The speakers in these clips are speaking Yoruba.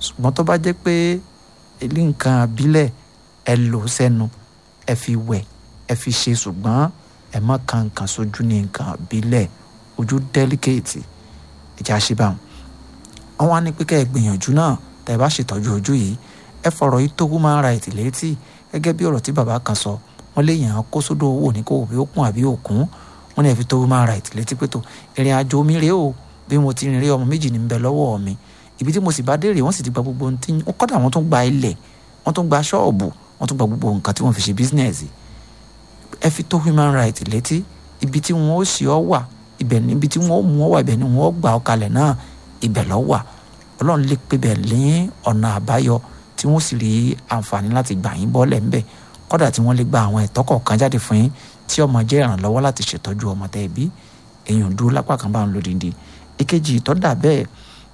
ṣùgbọ́n tó bá jẹ́ pé ilé nǹkan àbílẹ̀ ẹ lò ó sẹ́nu ẹ fi wẹ̀ ẹ fi ṣe ṣùgbọ́n ẹ má kan nǹkan sójú ní nǹkan àbílẹ̀ ojú dẹ́líkéètì ẹ̀jẹ̀ àṣebáwọn. wọ́n wá ní pé kẹ́ ẹ gbìyànjú náà tẹ́ ẹ bá ṣètọ́jú ojú yìí ẹ fọ̀rọ̀ yìí tó human right létí gẹ́gẹ́ bí ọ̀rọ̀ tí bàbá kan sọ wọ́n lè yàn án kó sódò owó ní kó òbí ó kún àbí òkun wọ́n ní ẹ fi tó human right létí pé tó ìrìn àjò mi rèé o bí mo ti rìn rí ọmọ méjì ní bẹ lọ́wọ́ mi ibi tí mo sì bá dé rèé wọ́n sì ti gba gbogbo ohun tí kọ́dà wọ́n tún gba ilẹ̀ wọ́n tún gba ṣọ́ọ̀bù wọ́n tún gba gbogbo nǹkan tí wọ́n fi ṣe bísínẹ́sì ẹ fi tó human right létí ibi tí wọ́n ó sì ọ́ wà ibẹ̀ níbi tí wọ́n ó mú ọ wà ibẹ̀ ni wọ́n ó gbà ọ kalẹ̀ náà ibẹ̀ lọ́ wà ọlọ́run lè pé bẹ̀ lé ọ̀nà àbáyọ tí wọ́n sì rí àǹfààní láti gbà yín bọ́ọ̀lẹ̀ ńbẹ̀ kọ́dà tí wọ́n lè gba àwọn ẹ̀tọ́ kọ̀ọ̀kan jáde fún yín tí ọmọ jẹ́ ìrànlọ́wọ́ láti ṣètọ́jú ọmọ tẹ́ ẹ bí èèyàn dúró lápá kan bá ń lòdìdí èkejì ìtọ́dà bẹ́ẹ̀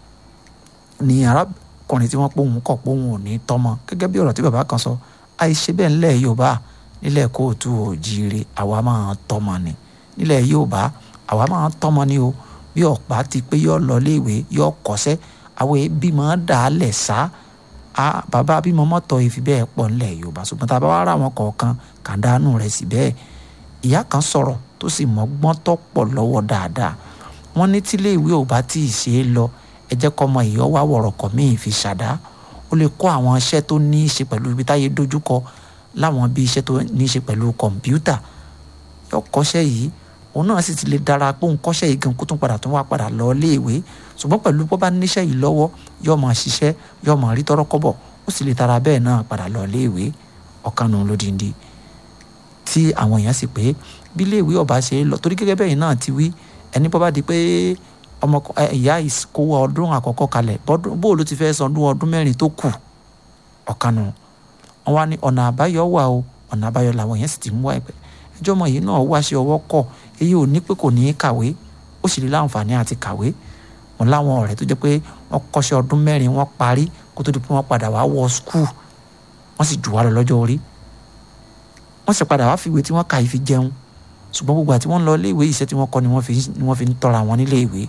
ni arákùnrin tí wọ́n pòun kọ̀ pòun ò ní tọ́mọ gẹ́gẹ́ bí ọ̀rọ̀ tí bàbá kan sọ àìṣe bẹ́ẹ̀ ńlẹ̀ Yorùbá nílẹ̀ kóòtù òjìire àwa máa tọ́mọ ni nílẹ̀ Yorùbá àwa máa tọ́mọ ni o bí ọ̀pá ti pé yọ lọ léèwé yọ kọ́sẹ́ àwọn ẹbí máa dà á lẹ̀ sá a bàbá bímọ mọ́tọ̀ ìfi bẹ́ẹ̀ pọ̀ ńlẹ̀ Yorùbá ṣùgbọ́n tá a bá wá ra àwọn kọ̀ọ̀kan kàdánù rẹ̀ sí bẹ́ẹ̀ ìyá kan sọ̀rọ̀ tó sì mọ́gbọ́n tó pọ̀ lọ́wọ́ dáadáa wọ́n ní tílé ìwé ò bá tí ì ṣe é lọ ẹ jẹ́ kọ́ ọmọ ìyọ́ wá wọ̀rọ̀kọ̀ míì fi ṣàdá ó lè kọ́ àwọn iṣẹ́ tó ní í ṣe pẹ̀lú ibi táyé dojúkọ láwọn bí iṣẹ́ tó ní í ṣe pẹ̀lú kọ̀ǹpútà yóò kọ́ṣẹ́ yìí òun náà sì ti lè dára pé òun kọ́ṣẹ́ yìí gan kó tún padà tún wá padà lọ iléèwé ṣùgbọ́n pẹ̀lú bó bá níṣẹ́ yìí lọ́wọ́ yóò máa ṣiṣẹ́ yóò máa rí tọ́rọ́ kọ́bọ̀ ó sì lè tara bẹ́ẹ̀ náà padà lọ iléèwé ọ̀kanù lódìndí tí àwọn èèyàn sì pé bí iléèwé ọba ṣe lọ torí gẹ́gẹ́ bẹ́ẹ̀ náà ti wí ẹni bọ́ bá di pé ọmọ ìyá ìkówó ọdún àkọ́kọ́ kalẹ̀ bó ló ti fẹ́ san ọdún ọdún mẹ́rin tó kù ọ̀kanù wọn wá ní ọ̀nà àbáyọ wà o ọ̀nà àbáyọ làwọn èèyàn sì ti mú wá ẹgbẹ́ ẹjọ́ ọmọ yìí náà wá ṣe ọwọ́ kọ̀ èyí ò ní pé kò ní í kàwé ó sì rí láǹfààní àti kàwé wọn láwọn ọ̀rẹ́ tó jẹ́ pé wọ́n kọ́ṣẹ́ ọdún mẹ́rin wọ́n parí kó tó di pé wọ́n padà wá wọ skul wọ́n sì jù wá lọ lọ́jọ́ orí wọ́n sì padà wá fìwé tí wọ́n kà yìí fi jẹun ṣùgbọ́n gbogbo àti wọ́n lọ iléèwé iṣẹ́ tí wọ́n kọ́ ni wọ́n fi ń tọ́ra wọn nílé ìwé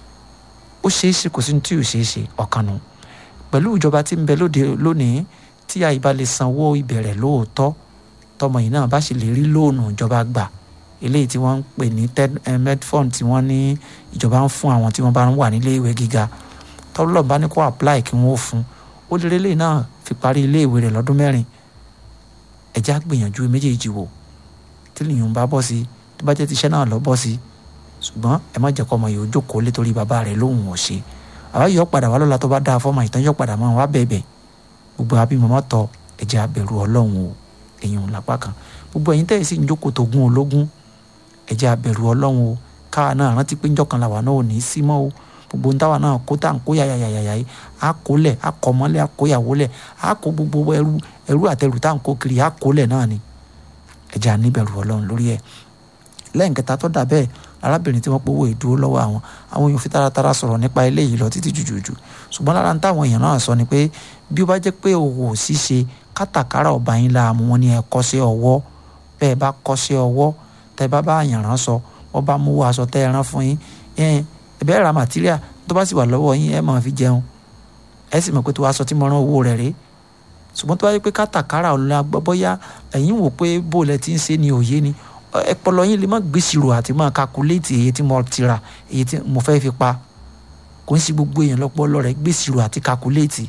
ó ṣeé ṣe kò sí ní tí ò ṣeé ṣe ọ̀kan nù pẹ̀lú ìjọba tí ń bẹ lóde lónìí tí àyíbá lè sanwó ìbẹ̀rẹ̀ lóòótọ́ tọmọ yìí náà bá sì lè rí lóònù ìjọba gbà eléyìí tí wọ́n ń pè ní medfund tí wọ́n ní ìjọba ń fún àwọn tí wọ́n bá ń wà nílé ìwé gíga tọ́lọ́ bá ní kó apply kí wọ́n ó fún ó lè rí eléyìí náà fi parí ilé ìwé rẹ̀ lọ́dún mẹ́rin ẹ̀já gbìyànjú méjèèjì wò tí lèyìn bá bọ́ sí tó bá jẹ́ ti iṣẹ́ náà lọ bọ́ sí ṣùgbọ́n ẹ má jẹ́ kọ́ ọmọ yìí ó jókòó lé torí bàbá rẹ̀ lóhùn ọ̀ṣẹ́ àbá yọ padà wá lọ́la tó bá dáa fọ́mọ ìtàn yọ padà mọ́ wá bẹ̀bẹ̀ gbogbo abímọ tọ ẹ̀jẹ̀ abẹ̀rù ọlọ́run o èèyàn lápá kan gbogbo ẹ̀yin tẹ́yẹ̀ sì ń jókòó tó gún ológun ẹ̀jẹ̀ abẹ̀rù ọlọ́run o káwa náà rántí pé njọ́ kan làwa náà ò ní í sí mọ́ o gbogbo ntáwa náà kó tá à ń kó yàyàyàyà yìí á kó lẹ̀ á kọ́ mọ́lẹ̀ á kó yàwó lẹ̀ á kó gbogbo ẹrú ẹrú àtẹrù tá à ń kó kiri á kó lẹ̀ náà ni ẹ̀jẹ̀ àníbẹ̀rù ọlọ́run lórí ẹ̀ lẹ́yìn kẹta tó dà bẹ́ẹ̀ arábìnrin tí wọ́n pòwó ìdúró lọ́wọ́ àwọn àwọn èèyàn fi taratara sọ̀rọ̀ nípa eléyìí lọ títí jùjùjù ṣùgbọ́n lára ń táwọn èèyàn náà sọ ni pé bí ó bá jẹ́ pé òwò ṣíṣe kátàkárà ọba yín láàmú wọn ni ẹ kọ́ sí ọwọ́ bẹ́ẹ̀ bá kọ́ sí ọwọ́ tẹ́ bá bá àyàn rán sọ wọ́n bá mú aṣọ tẹ́ ẹ rán fún yín ẹ̀ẹ́n ẹ̀bẹ́ ra màtíríà tó bá sì wà lọ́wọ́ yín ẹ máa fi jẹun ẹ sì mọ̀ pé tó aṣọ tí mo rán owó rẹ̀ rèé ṣùgbọ́n tó bá yẹ pé kátàkárà ọ̀la bọ́yá ẹ̀yin wò pé bó lẹ ti ń ṣe ni òye ni ẹpọlọ yín lè má gbèsìrò àti má kakuléètì èyí tí mo ti rà èyí tí mo fẹ́ fi pa kò ń sí gbogbo èèyàn lọ́pọlọ rẹ̀ gbèsìrò àti kakuléètì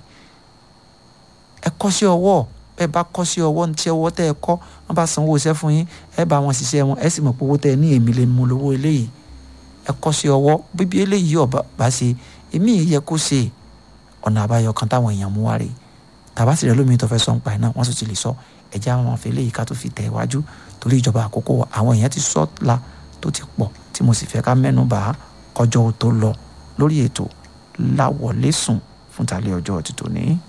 ẹ kọ́ sí ọwọ́ ẹ bá kọ́ sí ọwọ́ ní tí ọwọ́ tẹ́ ẹ kọ́ wọ́n bá sanwó iṣẹ́ fún yín ẹ bá wọn ṣiṣẹ́ wọn ẹ sì mọ̀ pé owó tẹ́ ẹ ní èmi lè mú lówó eléyìí ẹ kọ́ sí ọwọ́ bíbí eléyìí ọba bá ṣe èmi yìí yẹ kó ṣe ọ̀nà àbáyọ kan táwọn èèyàn mú wá rèé tàbá sì rẹ lómi tó fẹ́ sọ ń pa ẹ̀ náà wọ́n sì ti lè sọ ẹ̀jẹ̀ àwọn afẹ́ eléyìí ká tó fi tẹ̀ wájú torí ìjọba àkókò àwọn èèyàn ti sọ la tó ti pọ̀ tí mo sì fẹ́ ká mẹ́nu bà á kọjọ́ tó lọ lórí ètò láwọlé sùn fún tàlẹ́ ọjọ́ ti tòní.